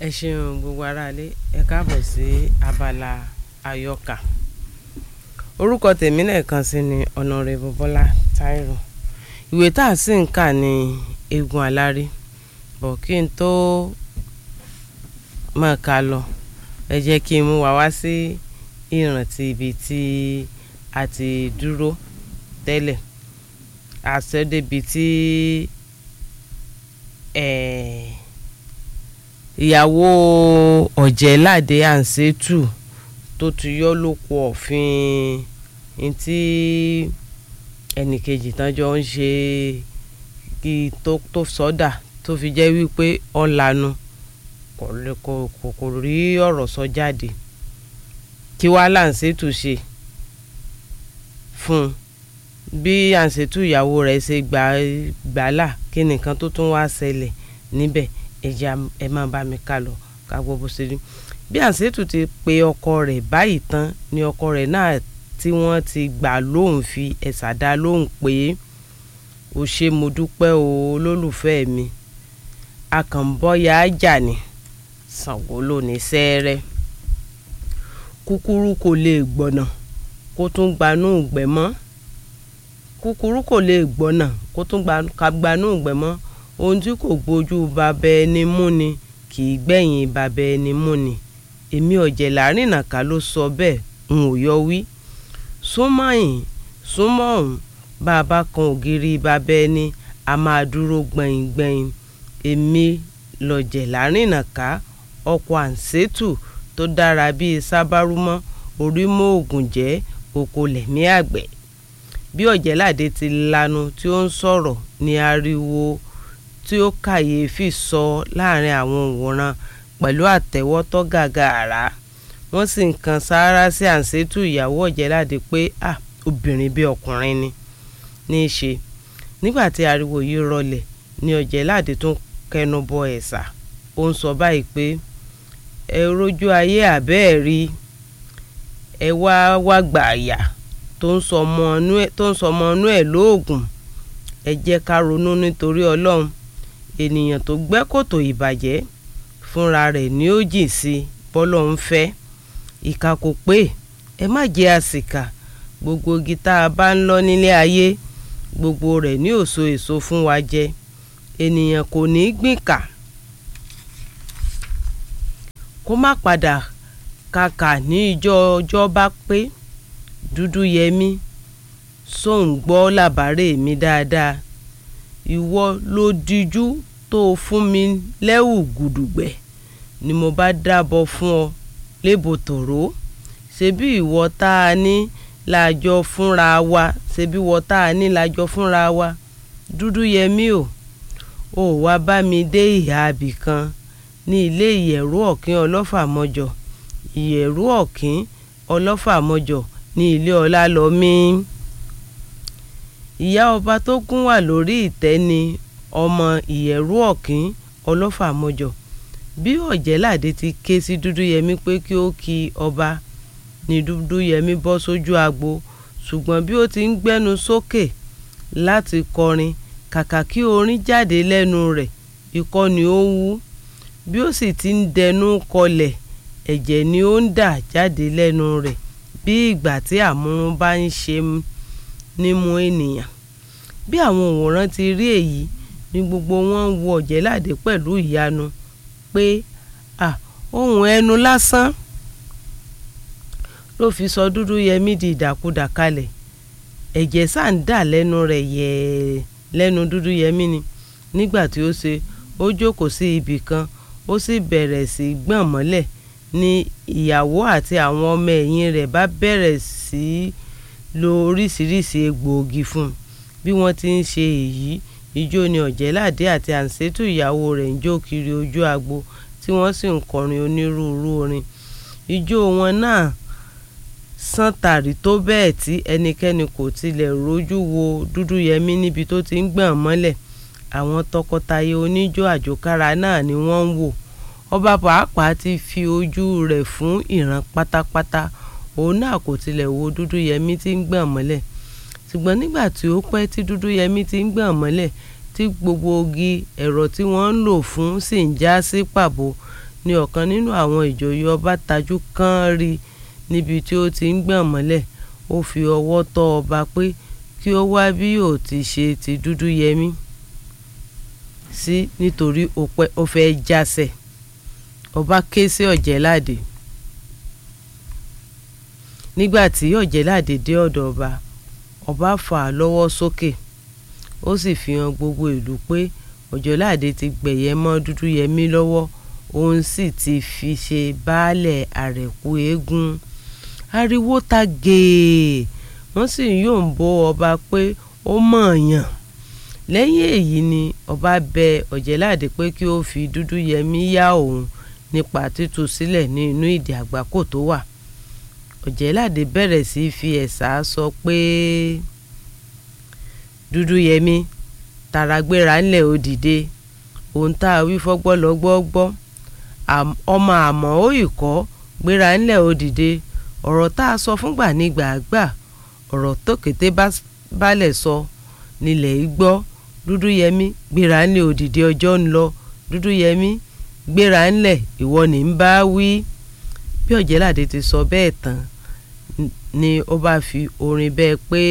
ẹ ṣeun gbogbo aráalé ẹ káàbọ̀ sí abala àyọkà orúkọ tèmi lẹ́ẹ̀kan sí ni ọ̀nàrẹ́bù bọ́lá táírò ìwé tá a sì ń kà ní eégún aláré bọ̀ kí n tó máa kà lọ ẹ jẹ́ kí n mú wa wá sí ìrántí ibi tí a ti dúró tẹ́lẹ̀ àṣẹ débi tí ẹ̀ẹ́ ìyàwó ọ̀jẹ̀ládé àǹsẹ́tù tó ti yọ́ lóko ọ̀fin ntí ẹnìkejì tán jọ ń ṣe kí tó tó sọ́dà tó fi jẹ́ wípé ọ̀lànà kò lè- kò kò kò rí ọ̀rọ̀ sọ jáde kí wàá làǹsẹ́tù ṣe fún un bí àǹsẹ́tù ìyàwó rẹ̀ ṣe gbà gbàlà kí nìkan tó tún wá ṣẹlẹ̀ níbẹ̀ ẹ̀jẹ̀ ẹ máa bá mi ká lọ ká gbọ́ bó ṣe rí bí àǹsẹ́tù ti pe ọkọ rẹ̀ báyìí tán ni ọkọ rẹ̀ náà tí wọ́n ti gbà lóhùn fi ẹ̀sà dá lóhùn pé o ṣe mo dúpẹ́ o olólùfẹ́ mi akànbọ́yà ájà ni Ṣàngó ló ní sẹ́ẹ́rẹ́ kúkúrú kò lè gbọ́nà kó tún gbanú ìgbẹ́ mọ́ kúkúrú kò lè gbọ́nà kó tún gba- ka gbanú ìgbẹ́ mọ́ ohun tí kò gbójú bàbá ẹni mú ni kì í gbẹ̀yìn bàbá ẹni mú ni èmi ọ̀jẹ̀ láàrin nàka ló sọ bẹ́ẹ̀ n ò yọ wí súnmọ́ yìí súnmọ́ ọ̀hún bá a bá kan ògiri bàbá ẹni a máa dúró gbẹ̀yìn gbẹ̀yìn èmi lọ̀jẹ̀ láàrin nàka ọkọ̀ àǹsẹ́tù tó dára bíi sábàrúmọ́ orí mọ́ ògùn jẹ́ oko lẹ̀mí àgbẹ̀ bí ọ̀jẹ̀ládé ti lanu tí ó ń sọ̀rọ̀ ní ariwo tí ó kàyéfì sọ láàrin àwọn òǹwòran pẹ̀lú àtẹ́wọ́tọ́ gàgà àrá wọ́n sì ń kan sáárá sí àǹsẹ́tù ìyàwó ọ̀jẹ̀ládé pé à obìnrin bí ọkùnrin ni ní í ṣe nígbà tí ariwo yìí rọlẹ̀ ni ọ̀jẹ̀ládé tún kẹnu bọ ẹ̀sà ó ń sọ báyìí pé ẹ rójú ayé àbẹ́ẹ̀ rí ẹ wá wá gbà àyà tó ń sọ ọmọ inú ẹ̀- tó ń sọ ọmọ inú ẹ̀ lóògùn ẹ jẹ́ ká ronú nítorí ọlọ́run ènìyàn tó gbẹ́ kòtò ìbàjẹ́ fúnra rẹ̀ ni ó jìn sí bọ́lọ̀ ń fẹ́ ìkà kò pé ẹ má jẹ́ àsìkà gbogbo igi tá a bá ń lọ nílé ayé gbogbo rẹ̀ ní òso èso fún wa jẹ ènìyàn kò ní í gbìnkà kó má padà kàkà ní ìjọ ọjọ́ bá pé dúdú yẹmí sóun gbọ́ làbárè mi dáadáa ìwọ ló dijú tó o fún mi lẹ́wù gùdùgbẹ̀ ni mo bá dábọ̀ fún ọ lébo tòró ṣebí ìwọ tá a ní lájọ fúnra wa ṣebí ìwọ tá a ní lájọ fúnra wa dúdú yẹmí o ò wá bá mi dé ìhà abì kan ní ilé ìyẹ̀rú ọ̀kín ọlọ́fàmọ́jọ ìyẹ̀rú ọ̀kín ọlọ́fàmọ́jọ ní ilé ọlá lọ mí ìyá ọba tó gún wà lórí ìtẹ́ ni ọmọ ìyẹ̀rú ọ̀kín ọlọ́fàmọ́jọ bí ọ̀jẹ̀ládé ti ké sí dúdúyẹmí pé kí ó kí ọba ní dúdúyẹmí bọ́ sójú agbo ṣùgbọ́n bí ó ti ń gbẹ́nu sókè láti kọrin kàkà kí orin jáde lẹ́nu rẹ̀ ikọ́ ni ó ń wú bí ó sì ti ń dẹnu kọlẹ̀ ẹ̀jẹ̀ ni ó ń dà jáde lẹ́nu rẹ̀ bí ìgbà tí àmúrun bá ń ṣe nímú ènìyàn bí àwọn òǹwòrán ti rí èyí ni gbogbo wọn ń wo ọ̀jẹ̀ládé pẹ̀lú ìyanu pé à ohun ẹnu lásán ló fi sọ dúdú yẹmí di ìdàkudà kalẹ̀ ẹ̀jẹ̀ sáà ń dà lẹ́nu rẹ̀ yẹ̀ẹ́ lẹ́nu dúdú yẹmí ni nígbà tí ó ṣe ó jókòó sí ibì kan ó sì bẹ̀rẹ̀ sí í gbọ̀n mọ́lẹ̀ ni ìyàwó àti àwọn ọmọ ẹ̀yìn rẹ̀ bá bẹ̀rẹ̀ sí í lo oríṣiríṣi egbòogi fún un bí wọ́n ti ń ṣe èyí ijó ni ọ̀jẹ̀ládé àti àǹsẹ́tù ìyàwó rẹ̀ ń jó kiri ojú agbo tí wọ́n sì ń kọrin onírúurú orin ijó wọn náà sán tàrí tó bẹ́ẹ̀ tí ẹnikẹ́ni kò tilẹ̀ rójú wo dúdúyẹmí níbi tó ti ń gbọ̀n mọ́lẹ̀ àwọn tọkọtaya oníjó àjòkára náà ni wọ́n ń wò ọba pàápàá ti fi ojú rẹ̀ fún ìran pátápátá òun náà kò tilẹ̀ wo dúdúyẹmí tí ń gbọ̀n mọ́lẹ̀ ṣùgbọ́n nígbà tí ó pẹ́ tí dúdúyẹmí ti ń gbọ̀n mọ́lẹ̀ tí gbogbo ogi ẹ̀rọ tí wọ́n ń lò fún sì ń já sí pàbó ní ọ̀kan nínú àwọn ìjòyè ọba tajú kán rí níbi tí ó ti ń gbọ̀n mọ́lẹ̀ ó fi ọwọ́ tọ́ ọba pé kí ó wá bí yóò ti ṣe ti dúdú yẹmí sí nítorí ó fẹ́ jásẹ̀ ọba ké sí ọ̀jẹ̀láde nígbà tí ọ̀jẹ̀láde dé ọ̀dọ̀ ọba ọba fà á lọ́wọ́ sókè ó sì fi hàn gbogbo ìlú pé ọ̀jẹ̀láde ti gbẹ̀yẹ mọ́ dúdú yẹmí lọ́wọ́ òun sì ti fi ṣe baálẹ̀ àrẹ̀kú eégún ariwo ta gèè wọ́n sì ń yòǹbó ọba pé ó mọ̀ọ́yàn lẹ́yìn èyí ni ọba bẹ ọ̀jẹ̀láde pé kí ó fi dúdú yẹmí yá òun nípa títú sílẹ̀ ní inú ìdè àgbákò tó wà ọ̀jẹ̀láde bẹ̀rẹ̀ sí fi ẹ̀sà sọ pé dúdú yẹmí tàràgbéra ńlẹ̀ ó dìde ohun tá a wí fọ́gbọ́ lọ́gbọ́ gbọ́ ọmọ àmọ́ ó ìkọ́ gbéra ńlẹ̀ ó dìde ọ̀rọ̀ tá a sọ fúngbà ní gbàgbà ọ̀rọ̀ tó kété balẹ̀ sọ nílẹ̀ gbọ́ dúdú yẹmí gbéra ńlẹ̀ ó dìde ọjọ́ ń lọ dúdú yẹmí gbéra ńlẹ̀ ìwọ ní ń bá wí bí ọ̀jẹ̀láde ti sọ bẹ́ẹ̀ tán ni ó bá fi orin bẹ́ẹ̀ pé